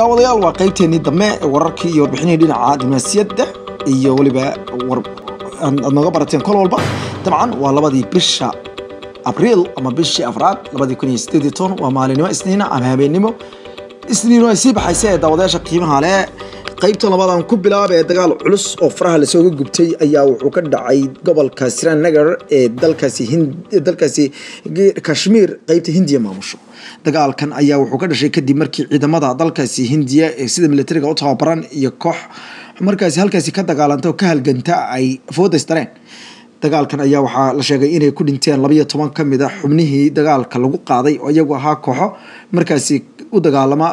daawadayaal waa qaybteennii dambe ee wararkii iyo warbixinihii dhinaca diblomaasiyadda iyo weliba aad nooga barateen kol walba dabcan waa labadii bisha abriil ama bishii afraad labadii kun iyo sideed iyo toban waa maalinimo isniina ama habeennimo isniin ay sii baxaysa ee daawadayaasha qiimaha leh qaybta labadan ku bilaaba ee dagaal culus oo faraha lasooga gubtay ayaa wuxuu ka dhacay gobolka srinagar ee dalkaasi dalkaasi kashmiir qaybta hindiya maamusho dagaalkan ayaa wuxuu ka dhashay kadib markii ciidamada dalkaasi hindiya ee sida militariga u tababaran iyo koox markaasi halkaasi ka dagaalanta oo ka halganta ay foodaystareen dagaalkan ayaa waxaa la sheegay inay ku dhinteen labayo toban ka mid a xubnihii dagaalka lagu qaaday oo iyagu ahaa kooxo markaasi u dagaalama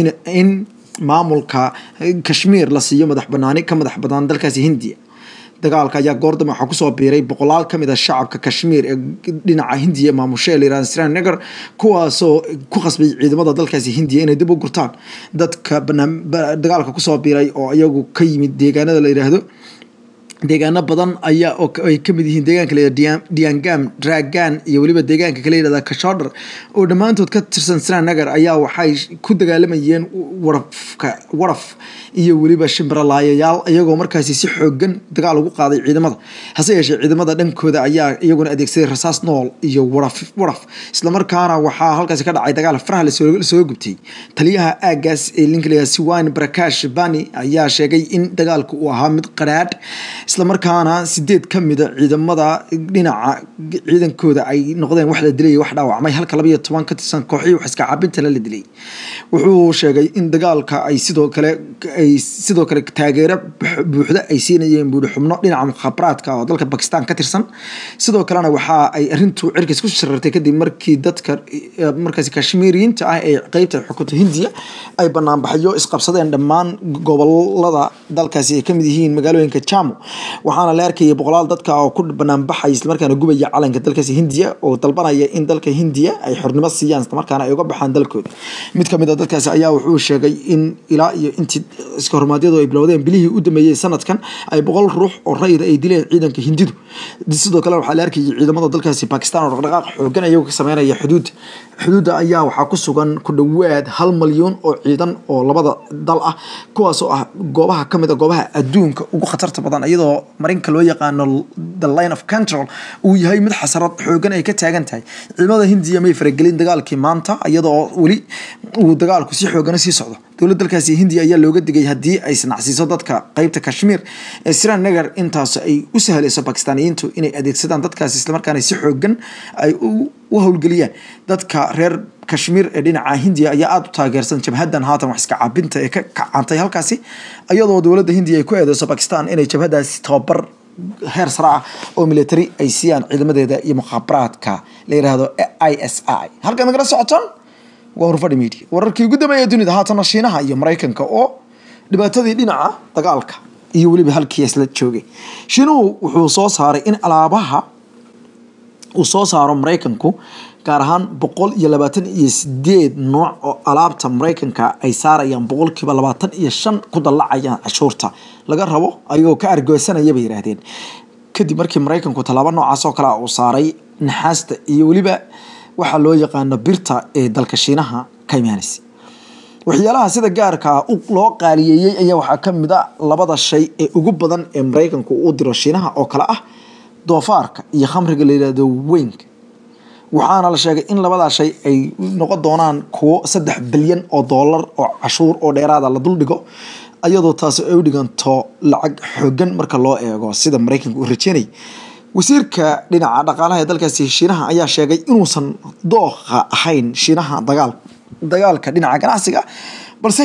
in maamulka kashmiir la siiyo madax banaani ka madax banaan dalkaasi hindiya dagaalka ayaa goordam waxaa kusoo biiray boqolaal ka mid a shacabka kashmiir ee dhinaca hindiya maamusho ee layirahda srinagar kuwaasoo ku qasbay ciidamada dalkaasi hindiya inay dib u gurtaan dadka dagaalka kusoo biiray oo iyagu ka yimid deegaanada la yiraahdo deegaano badan ayaa ay kamid yihiin deegaanka la diangam dragan iyo weliba deegaanka kala yihahda kashodhar oo dhammaantood ka tirsan srinagar ayaa waxay ku dagaalamayeen warafka waraf iyo weliba shimbiralaayayaal iyagoo markaasi si xoogan dagaal ugu qaaday ciidamada hase yeeshee ciidamada dhankooda ayaa iyaguna adeegsaday rasaas nool iyo waraf waraf islamarkaana waxaa halkaasi ka dhacay dagaal faraha lasoo gubtay taliyaha aagaas ee linklaya siwan barakash bani ayaa sheegay in dagaalka uu ahaa mid qaraadh islamarkaana sideed ka mida ciidamada dhinaca ciidankooda ay noqdeen wax la dilay wax dhaawacmay halka labaiyo toban ka tirsan kooxihii wax iska caabintana la dilay wuxuu sheegay in dagaalka ay sidoo kale ay sidoo kale taageero buuxda ay siinayeen buuri xubno dhinaca mukhaabaraadka oo dalka bakistan ka tirsan sidoo kalena waxa ay arintu cirkaas ku sharartay kadib markii dadka markaasi kashmiiriyiinta ah ee qeybta xukunta hindiya ay banaanbaxyo isqabsadeen dhammaan gobolada dalkaasi ay kamid yihiin magaalooyinka jamo waxaana la arkayay boqolaal dadka oo ku banaanbaxay islamarkaana gubaya calanka dalkaasi hindiya oo dalbanaya in dalka hindiya ay xornimo siiyaan islamarkaana ay uga baxaan dalkooda mid kamid a dadkaasi ayaa wuxuu sheegay in ilaa iyo intii iska hormaadyadu ay bilowdeen bilihii u dameeyey sanadkan ay boqol ruux oo rayida ay dileen ciidanka hindidu sidoo kale waxaa la arkayay ciidamada dalkaasi bakistan oo dhaqdhaqaaq xoogan ayagu ka sameynaya xuduudda xuduudda ayaa waxaa ku sugan ku dhowaad hal malyuun oo ciidan oo labada dal ah kuwaas oo ah goobaha kamid a goobaha adduunka ugu khatarta badan iyadoo marinka loo yaqaano the line of control uu yahay mid xasarad xoogan ay ka taagan tahay ciidamada hindiya may faragelin dagaalkii maanta iyadoo weli uu dagaalku si xoogana sii socdo dowlad dalkaasi hindiya ayaa looga digay haddii ay sanacsiiso dadka qeybta kashmiir ee srinagar intaas ay u sahlayso bakistaaniyiintu inay adeegsadaan dadkaasi islamarkaana si xoogan ay u howlgeliyaan dadka reer kashmiir ee dhinaca hindiya ayaa aada u taageersan jabhadan haatan wax iska caabinta ee ka kacantay halkaasi iyadoo dowladda hindiya ay ku eedeyso bakistan inay jabhadaasi tababar heer sare ah oo military ay siiyaan ciidamadeeda iyo mukhaabaraadka la yiraahdo i s i halkaad nagala socotaan waa horfadhi media wararkii ugu dambeeya dunida haatana shiinaha iyo maraykanka oo dhibaatadii dhinaca dagaalka iyo weliba halkii isla joogay shiinuhu wuxuu soo saaray in alaabaha uu soo saaro maraykanku gaar ahaan boqol iyo labaatan iyo sideed nooc oo alaabta maraykanka ay saarayaan boqolkiiba labaatan iyo shan ku dallacayaan cashuurta laga rabo ayagoo ka argoosanaya bay yihaahdeen kadib markii maraykanku tallaabo noocaas oo kale uu saaray naxaasta iyo weliba waxaa loo yaqaano birta ee dalka shiinaha ka imaanaysa waxyaalaha sida gaarka loo qaaliyeeyey ayaa waxaa ka mid a labada shay ee ugu badan ee maraykanku u diro shiinaha oo kale ah doofaarka iyo khamriga la yihahdo weynka waxaana la sheegay in labadaa shay ay noqon doonaan kuwo saddex bilyan oo doolar oo cashuur oo dheeraada la duldhigo iyadoo taasi ay u dhiganto lacag xoogan marka loo eego sida maraykanka uu rajeynayay wasiirka dhinaca dhaqaalaha ee dalkaasi shiinaha ayaa sheegay inuusan dooqa ahayn shiinaha dagaal dagaalka dhinaca ganacsiga balse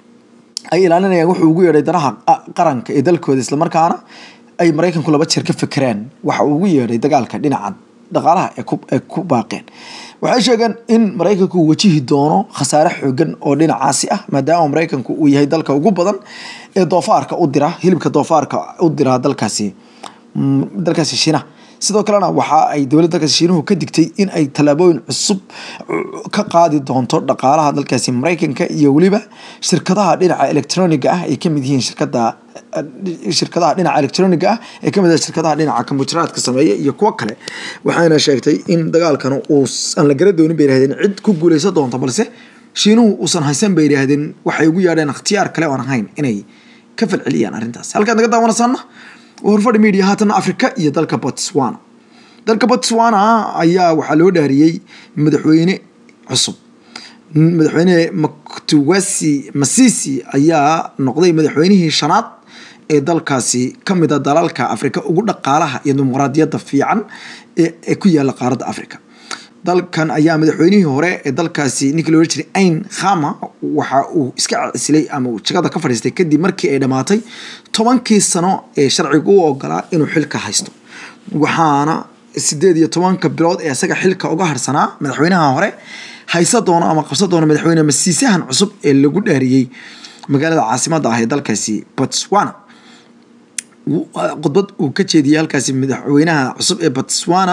ay ilaalinayaan wuxuu ugu yeedhay danaha qaranka ee dalkooda islamarkaana ay maraykanku laba jeer ka fekeraan waxa uu ugu yeedhay dagaalka dhinaca dhaqaalaha ee ku baaqeen waxay sheegeen in maraykanku uu wajihi doono khasaare xoogan oo dhinacaasi ah maadaama maraykanku uu yahay dalka ugu badan ee doofaarka u dira hilibka doofaarka u dira dalkaasi dalkaasi shiinaha sidoo kalena waxa ay dowladda dalkaasi shiinuhu ka digtay in ay tallaabooyin cusub ka qaadi doonto dhaqaalaha dalkaasi maraykanka iyo weliba shirkadaha dhinaca electroniga ah ay kamid yihiin shirkada shirkadaha dhinaca electroniga ah ee kamid ah shirkadaha dhinaca kombutaraadka sameeya iyo kuwo kale waxayna sheegtay in dagaalkan uu aan la gara doonin bay yirahdeen cid ku guuleysan doonto balse shiinuhu uusan haysan bay yidhaahdeen waxay ugu yeedheen ikhtiyaar kale oon ahayn inay ka falceliyaan arrintaas halkaad naga daawanaysaana waa horfadhi media haatana afrika iyo dalka botswana dalka botswana ayaa waxaa loo dhaariyey madaxweyne cusub madaxweyne maktuwasi masisi ayaa noqday madaxweynihii shanaad ee dalkaasi ka mid a dalalka afrika ugu dhaqaalaha iyo dimuqraadiyadda fiican ee ku yaala qaaradda afrika dalkan ayaa madaxweynihii hore ee dalkaasi ninkii loola jiray ain khama waxa uu iska casilay ama uu jagada ka fadhiistay kadib markii ay dhammaatay tobankii sano ee sharcigu u ogolaa inuu xilka haysto waxaana sideed iyo tobanka bilood ee isaga xilka uga harsanaa madaxweynaha hore haysa doono ama qabsan doono madaxweyne masiisahan cusub ee lagu dhaariyey magaalada caasimadda ah ee dalkaasi botswana khudbad uu ka jeediyey halkaasi madaxweynaha cusub ee botswana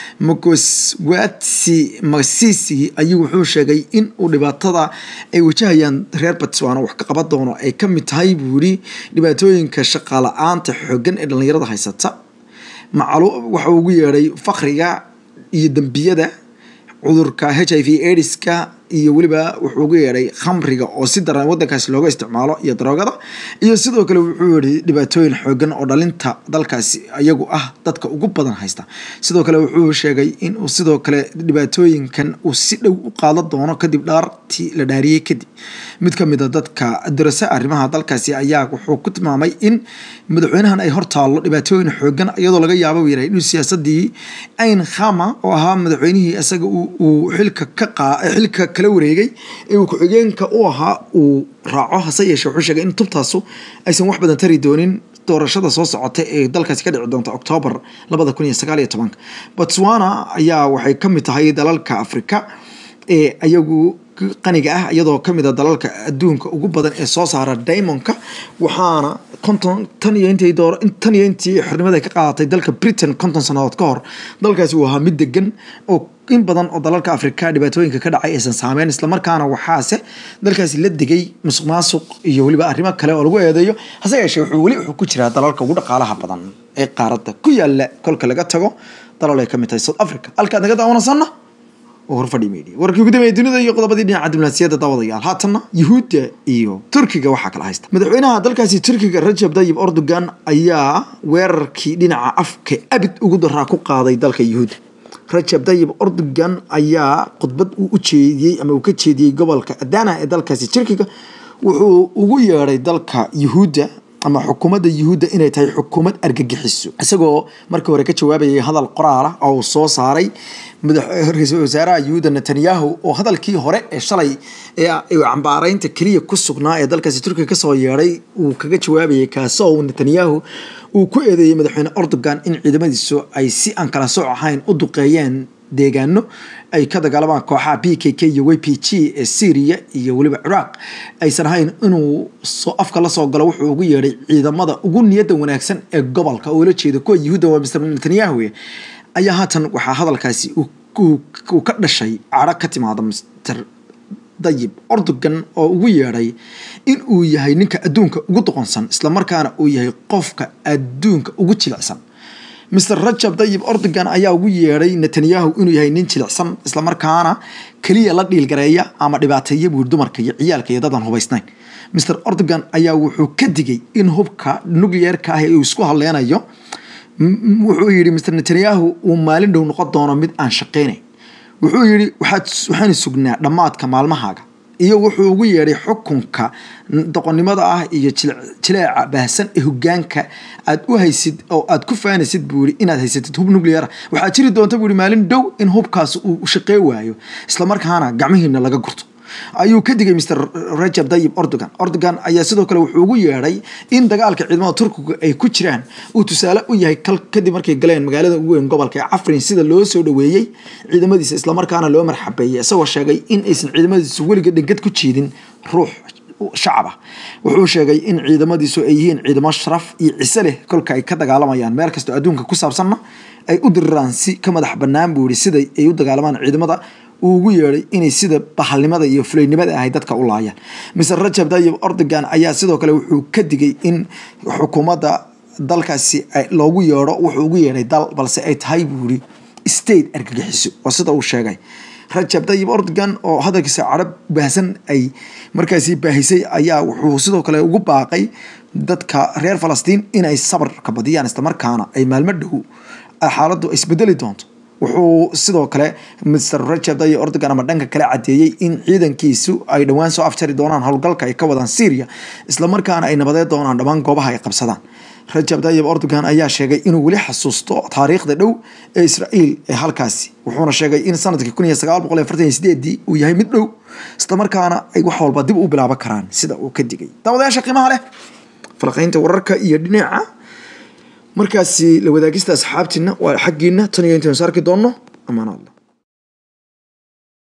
mokoswatsi masisi ayuu wuxuu sheegay in uu dhibaatada ay wajahayaan reer botswana wax ka qaban doono ay ka mid tahay buu yidhi dhibaatooyinka shaqaala-aanta xooggan ee dhallinyarada haysata macalu waxa ugu yeedhay fakriga iyo dembiyada cudurka h i v ediska iyo weliba wuxuu ugu yeedhay khamriga oo si daran wadankaasi looga isticmaalo iyo daroogada iyo sidoo kale wuxuu yihi dhibaatooyin xoogan oo dhalinta dalkaasi iyagu ah dadka ugu badan haysta sidoo kale wuxuu sheegay in uu sidoo kale dhibaatooyinkan uu si dhow u qaadan doono kadib dhaartii la dhaariyey kadib mid ka mid a dadka darase arrimaha dalkaasi ayaa wuxuu ku tilmaamay in madaxweynahan ay hortaallo dhibaatooyin xoogan iyadoo laga yaabo yahay inuu siyaasadii ain khama oo ahaa madaxweynihii isaga uu xilka ka qaa xilka kala wareegay ee uu ku-xigeenka u ahaa uu raaco hase yeeshe wuxuu sheegay in tubtaasu aysan wax badan tari doonin doorashada soo socota ee dalkaasi ka dhici doonta oktoobar labada kun iyo sagaal iyo tobanka botswana ayaa waxay ka mid tahay dalalka afrika ee ayagu qaniga ah iyadoo kamid a dalalka adduunka ugu badan ee soo saara diamondka waxaana konton tan iyo intii door tan iyo intii xornimada ka qaadatay dalka britain konton sannadood ka hor dalkaasi uu ahaa mid degan oo in badan oo dalalka afrika dhibaatooyinka ka dhacay aysan saameyn islamarkaana waxaase dalkaasi la degay musuq maasuq iyo weliba arrimo kale oo lagu eedeeyo hase yeeshee wuxuu weli wuxuu ku jiraa dalalka ugu dhaqaalaha badan ee qaaradda ku yaala kolka laga tago dalal ay ka mid tahay south africa halkaad naga daawanaysanna horfadhi media warkii ugu dambeeyay dunida iyo qodobadii dhinaca diblomaasiyadda daawadayaal haatanna yuhuudda iyo turkiga waxaa kala haysta madaxweynaha dalkaasi turkiga rajab tayyib erdogan ayaa weerarkii dhinaca afka abid ugu daraa ku qaaday dalka yuhuudda rajab tayyib erdogan ayaa khudbad uu u jeediyey ama uu ka jeediyey gobolka adana ee dalkaasi turkiga wuxuu ugu yeedhay dalka yuhuudda ama xukuumadda yuhuudda inay tahay xukuumad argagixiso isagoo markii hore ka jawaabayay hadal qoraal ah oo uu soo saaray ra-iisul wasaaraha yuhuudda netanyahu oo hadalkii hore ee shalay ee cambaaraynta keliya ku sugnaa ee dalkaasi turkiga kasoo yeedhay uu kaga jawaabayay kaasoo uu netanyahu uu ku eedeeyey madaxweyne erdogan in ciidamadiisu ay si aan kala sooc ahayn u duqeeyeen deegaano ay ka dagaalamaan kooxaha b k k iyo w p g ee syria iyo weliba ciraaq aysan ahayn inuu soo afka la soo galo wuxuu ugu yeedhay ciidamada ugu niyadda wanaagsan ee gobolka oo la jeeda kuwa yuhuudda waa mr netanyahu ayaa haatan waxaa hadalkaasi uu ka dhashay cadho ka timaada mr dayib erdogan oo ugu yeedhay in uu yahay ninka adduunka ugu doqonsan islamarkaana uu yahay qofka adduunka ugu jilicsan mr rajab dayib erdogan ayaa ugu yeedhay netanyahu inuu yahay nin jilicsan islamarkaana keliya la dhiilgareeya ama dhibaateeya buur dumarka iyo ciyaalka iyo dadan hubaysnayn mr erdogan ayaa wuxuu ka digay in hubka nucleerka ah uu isku hadleynayo wuxuu yidhi mr netanyahu uu maalin dhow noqon doono mid aan shaqeynayn wuxuu yidhi waxaanu sugnaa dhammaadka maalmahaaga iyo wuxuu ugu yeedhay xukunka doqonnimada ah iyo jileeca baahsan ee hogaanka aad u haysid oo aad ku faanaysid buu yidhi inaad haysatid hub nuclear waxaa jiri doonta buu yidhi maalin dhow in hubkaas uu shaqey waayo islamarkaana gacmihiina laga gurto ayuu ka digay mr rajab dayib erdogan erdogan ayaa sidoo kale wuxuu ugu yeedhay in dagaalka ciidamada turkiga ay ku jiraan uu tusaale u yahay kadib markay galeen magaalada ugu weyn gobolka ee cafrin sida loo soo dhaweeyey ciidamadiisa islamarkaana loo marxabeeyey isagoo sheegay in aysan ciidamadiisu weliga dhengad ku jiidin ruux shacab ah wuxuu sheegay in ciidamadiisu ay yihiin ciidamo sharaf iyo cise leh kolka ay ka dagaalamayaan meel kastoo adduunka ku saabsanna ay u diriraan si ka madax bannaan buu yihi sida ay u dagaalamaan ciidamada uu ugu yeedhay inay sida bahalnimada iyo fulaynimada ahay dadka u laayaan mr rajab tayyib erdogan ayaa sidoo kale wuxuu ka digay in xukuumadda dalkaasi loogu yeedho wuxuu ugu yeedhay dal balse ay tahay buu yihi state argagixiso oo sida uu sheegay rajab tayyib erdogan oo hadalkiisa carab baahsan ay markaasi baahisay ayaa wuxuu sidoo kale ugu baaqay dadka reer falastiin inay sabarka badiyaan islamarkaana ay maalmo dhow xaaladdu isbedeli doonto wuxuu sidoo kale mr rajab tayyib erdogan ama dhanka kale cadeeyey in ciidankiisu ay dhowaan soo afjari doonaan howlgalka ay ka wadaan syria islamarkaana ay nabadee doonaan dhammaan goobaha ay qabsadaan rajab tayyib erdogan ayaa sheegay inuu weli xasuusto taariikhda dhow ee israa'iil ee halkaasi wuxuuna sheegay in sanadkii kun iyo sagaal boqol iyo afartan iyo sideedii uu yahay mid dhow islamarkaana ay wax walba dib u bilaaban karaan sida uu ka digay daawadayaasha qiimaha leh falaqaynta wararka iyo dhinaca markaasi la wadaagista asxaabtiina waa xaggiina tan iyo intaanu saarki doonno amaanaadla